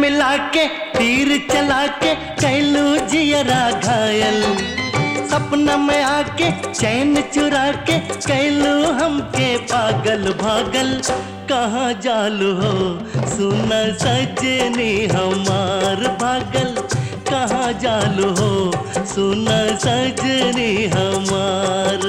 मिला के तीर चला के कैलू जियरा घायल सपना में आके चैन चुरा के कैलू हमके पागल भागल कहाँ जालू हो सुना सजनी हमार भागल कहाँ जालू हो सुना सजनी हमार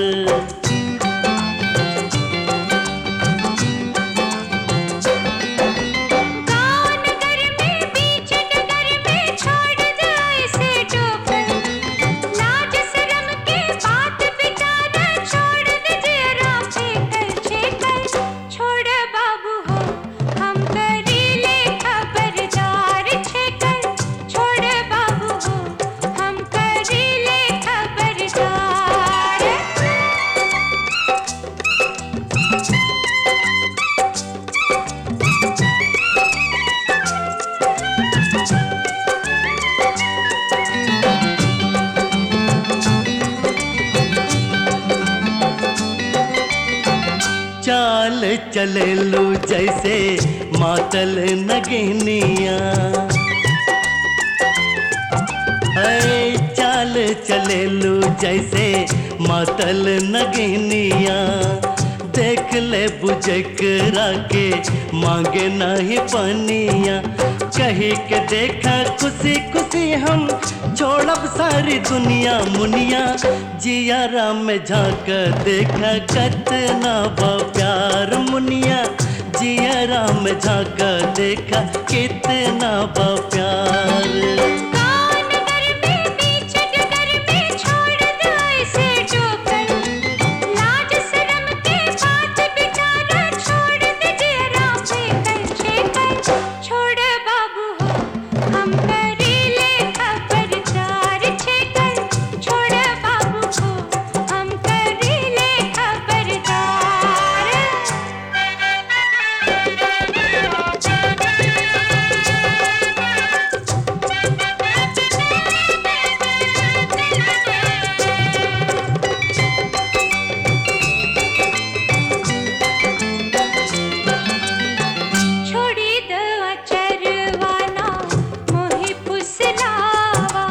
गाँव नगर में बीच नगर में छोड़ दे ऐसे टोकर लाज शर्म के बात बिचारा छोड़ दे जरा फेंकर छेकर छोड़ बाबू हो हम करीले खबरदार छेकर छोड़ बाबू हो हम करीले खबरदार चाल चले लू जैसे मातल नगनिया ऐ चाल चले लू जैसे मातल नगनिया देख ले बुझकरा के मांगे नहीं पनिया कही के देखा खुशी खुशी हम छोड़ब सारी दुनिया मुनिया जिया राम में झांक देखा कतना बा प्यार मुनिया जिया राम में झांक देखा कितना बा प्यार गाँव नगर में बीच नगर में छोड़ दे ऐसे टोकर लाज शर्म के बात बिचारा छोड़ दे जरा फेंकर छेकर छोड़ बाबू हो हम करीले खबरदार छेकर छोड़ बाबू हो हम करीले खबरदार छोड़ी द अचरवाना मोहि पुसलावा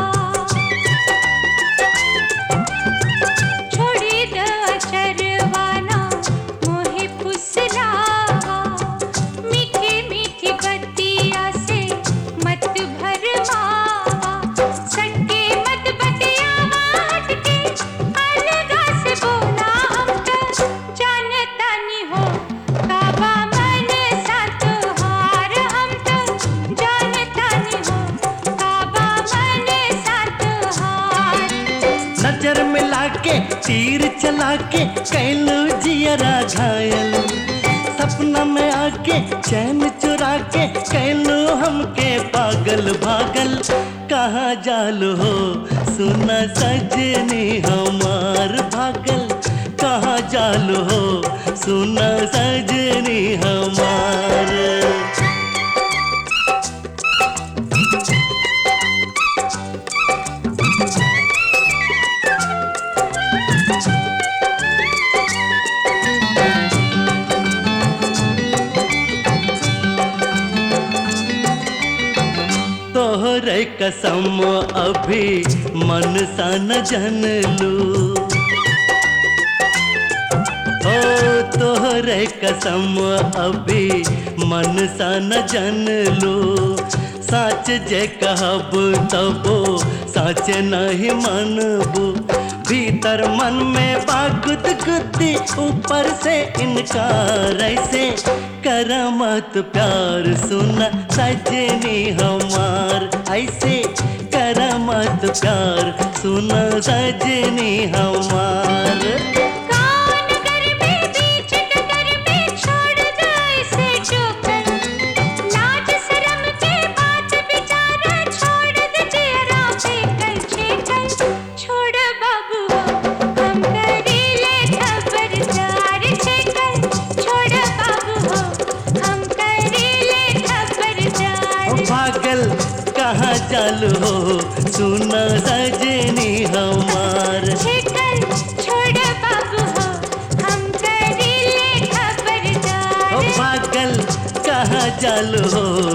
छोड़ी द अचरवाना मोहि पुसलावा मीठी मीठी बत्तिया से मत भरमावा सटके मत बतियावा हटके अलगा से बोला हमका जानता नहीं हो काबा मन साथ हार हम तो जानता नहीं हो काबा मन साथ हार नजर मिला के तीर चला के कैलू जियरा घायल सपना में आके चैन चुरा के कैलू हमके पागल भागल कहाँ जालू हो सुना सजनी हमार भागल कहाँ जालू हो सुना सजनी हमार तोहरे कसम अभी मन सा न जन लू ओ तोहरे कसम अभी मन सा न जन लू साच जे कहब तबो साच नहीं मनबू भीतर मन में बागुद गुद्दी ऊपर से इनकार ऐसे करमत प्यार सुना सजनी हमार ऐसे करमत प्यार सुना सजनी हमार गाँव नगर में बीच नगर में छोड़ दे ऐसे टोकर लाज शर्म के बात बिचारा छोड़ दे जरा फेंकर छेकर छोड़ बाबू हो हम करीले खबरदार छेकर छोड़ बाबू हो हम करीले खबरदार ओ पागल कहाँ चालू हो सुना सजनी हमार छेकर छोड़ बाबू हो हम करीले ओ खबरदार पागल कहाँ चालू हो